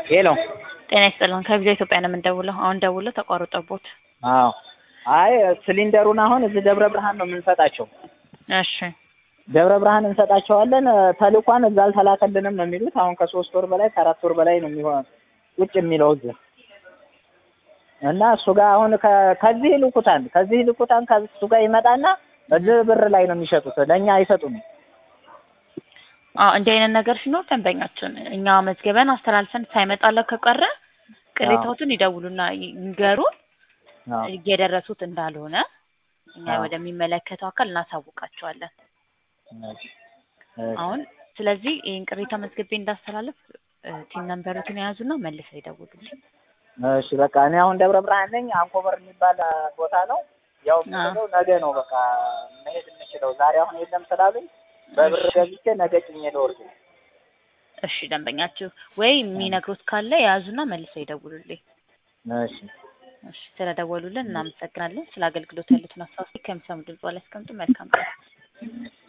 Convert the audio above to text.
ሄሎ ጤና ይስጥልን ከቪዛ ኢትዮጵያ ነው የምንደውለው። አሁን ደውሎ ተቋርጦቦት። አዎ አይ ሲሊንደሩን አሁን እዚህ ደብረ ብርሃን ነው የምንሰጣቸው። እሺ ደብረ ብርሃን እንሰጣቸዋለን። ተልኳን እዛ አልተላከልንም ነው የሚሉት። አሁን ከሶስት ወር በላይ ከአራት ወር በላይ ነው የሚሆን ቁጭ የሚለው እዚህ እና እሱ ጋር አሁን ከ- ከዚህ ይልኩታል ከዚህ ይልኩታል ከእሱ ጋር ይመጣና እዚህ ብር ላይ ነው የሚሸጡት። ለእኛ አይሰጡም። አዎ እንዲህ አይነት ነገር ሲኖር ደንበኛችን እኛ መዝገበን አስተላልፈን ሳይመጣለት ከቀረ ቅሬታዎትን ይደውሉና ይንገሩን። አዎ እየደረሱት እንዳልሆነ እኛ አዎ። ወደሚመለከተው አካል እናሳውቃቸዋለን። እሺ። አሁን ስለዚህ ይህን ቅሬታ መዝግቤ እንዳስተላለፍ ቲም ነንበሩትን የያዙና መልሰው ይደውሉልኝ። እሺ በቃ እኔ አሁን ደብረ ብርሃን ነኝ። አንኮበር የሚባል አ, ቦታ ነው። ያው የምችለው ነገ ነው በቃ መሄድ የምችለው ዛሬ አሁን የለም ስላሉኝ በብር እሺ። ገዝቼ ነገ ጭኜ ልወርድ ነው። እሺ ደንበኛችሁ ወይ የሚነግሩት ካለ የያዙና መልሰው ይደውሉልኝ። እሺ እሺ ስለደወሉልን እናመሰግናለን። ስለ አገልግሎት ያሉትን አስተዋጽኦ ከሚሰሙ ድምጽ ላይ ያስቀምጡ። መልካም ቀን።